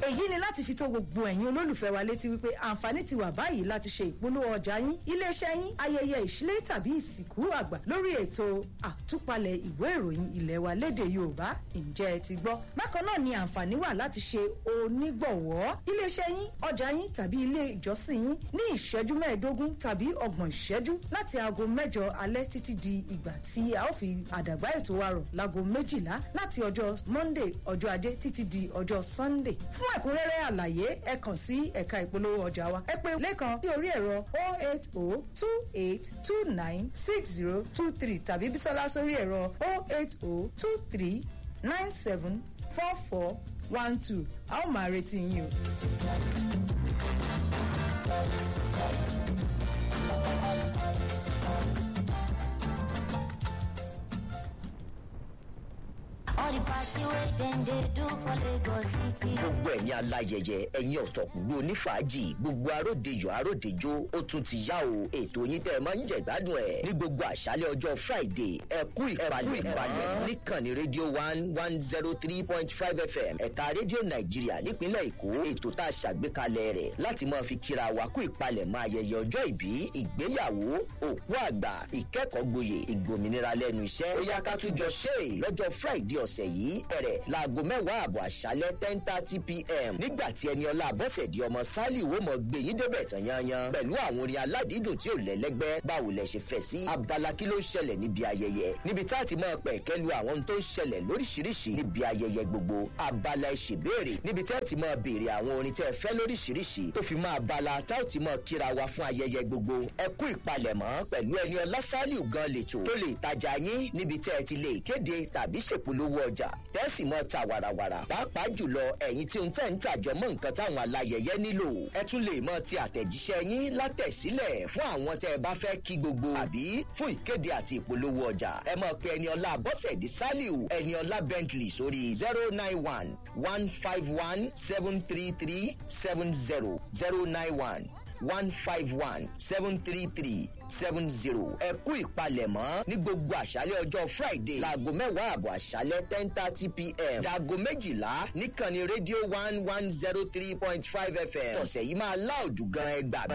èyí ni láti fi tó gbogbo ẹ̀yin olólùfẹ́ wa létí wípé àǹfààní ti wà báyìí láti ṣe ìpolówó ọjà yín iléeṣẹ́ yín ayẹyẹ ìṣílé tàbí ìsìnkú àgbà lórí ètò àtúpalẹ̀ ìwé ìròyìn ilẹ̀ wa lédè yorùbá ǹjẹ́ ẹ ti gbọ́ bákan náà ni àǹfààní wà láti ṣe onígbọ̀wọ́ iléeṣẹ́ yín ọjà yín tàbí ilé ìjọsìn yín ní ìṣẹ́jú mẹ́ẹ̀ẹ́dógún tàbí ọgbọ̀n ìṣẹ́jú láti aago mẹ́jọ alẹ́ títí di ìgbà tí a ó fi àdàgbà ètò wa rọ̀ láago méjìlá láti ọjọ́ monday ọjọ́ ajé títí di ọjọ́ sunday fún ẹ̀kúnrẹ́rẹ́ àlàyé ẹ kàn sí ẹ̀ka ìpolówó ọjà wa ẹ pé lẹ́kan sí orí ẹ̀rọ 08028296023 tàbí bísọ́lá sórí ẹ̀rọ 08023974412 a ó máa retí yín o. All the party wey dem dey do for Lagos City. gbogbo ẹ̀yin aláyẹyẹ ẹ̀yin ọ̀tọ̀kùngbò onífàájì gbogbo aródejò aródejò ó tún ti yá o ètò yín tẹ́ ẹ máa ń jẹ̀ gbádùn ẹ̀ ní gbogbo àṣálẹ̀ ọjọ́ friday ẹ kú ìpalẹ̀ ìpalẹ̀ níkànnì rédíò one one zero three point five fm ẹ̀ka rédíò nàìjíríà nípínlẹ̀ èkó ètò tá a ṣàgbékalẹ̀ rẹ̀ láti máa fi kíra wa kú ìpalẹ̀ máa ayẹyẹ ọjọ́ ìbí ìgbéyàwó òkú àgbà ìkẹ́kọ̀ọ́ gboyè ìgbòmìnira lẹ́nu iṣẹ́ ó yá ká tún jọ ṣe é lọ́jọ́ friday ọ̀sẹ̀ yìí bẹ̀rẹ̀ láago mẹ́wàá àbọ̀ àṣálẹ́ ten thirty pm nígbà tí ẹni ọlá abọ́sẹ̀dì ọmọ sálì wo mọ̀ gbé yín débẹ̀ tán yanyan pẹ̀lú àwọn orin aládìídùn tí ò lẹ́lẹ́gbẹ́ báwo lẹ ṣe fẹ́ sí abala kí ló ń ṣẹlẹ̀ níbi ayẹyẹ níbi tá a ti máa pẹ̀ kẹ́lu àwọn ohun tó ń ṣẹlẹ̀ lóríṣiríṣi níbi ayẹyẹ gbogbo abala ìṣèbéèrè níbi tá a ti máa béèrè àwọn orin tẹ́ ẹ fẹ́ lóríṣiríṣi tó fi máa abala tá a ti máa kíra wa fún ayẹyẹ gbogbo ẹ kú ìpalẹ̀mọ́ pẹ̀lú ẹni ọlá sálì gan lètò tó lè tajà yín níbi tẹ́ ẹ ti lè kéde tàbí ṣèpolówó ọjà tẹ́sì mọ́ ta wàràwàrà pàápàá jùlọ ẹ̀yin tí ń tẹ̀ ń tàjọ mọ́ nǹkan táwọn alayẹyẹ nílò ẹ tún lè mọ ti àtẹ̀jíṣẹ́ yín látẹ̀sílẹ̀ fún àwọn tẹ́ ẹ bá fẹ́ kí gbogbo àbí fún ìkéde àti ìpolówó ọjà ẹ mọ̀ pé ẹni ọlá bọ́sẹ̀dì saliu ẹni ọlá bentley sórí zero nine one one five one seven three three seven zero zero nine one one five one seven three three seven zero. ẹ kú ìpalẹ̀mọ́ ní gbogbo àṣálẹ̀ ọjọ́ friday láago mẹ́wàá àbọ̀ àṣálẹ̀ ten thirty pm láago méjìlá níkànnì rédíò one one zero three point five fm. tọ̀sẹ̀ yìí máa láòdù gan ẹgbàá.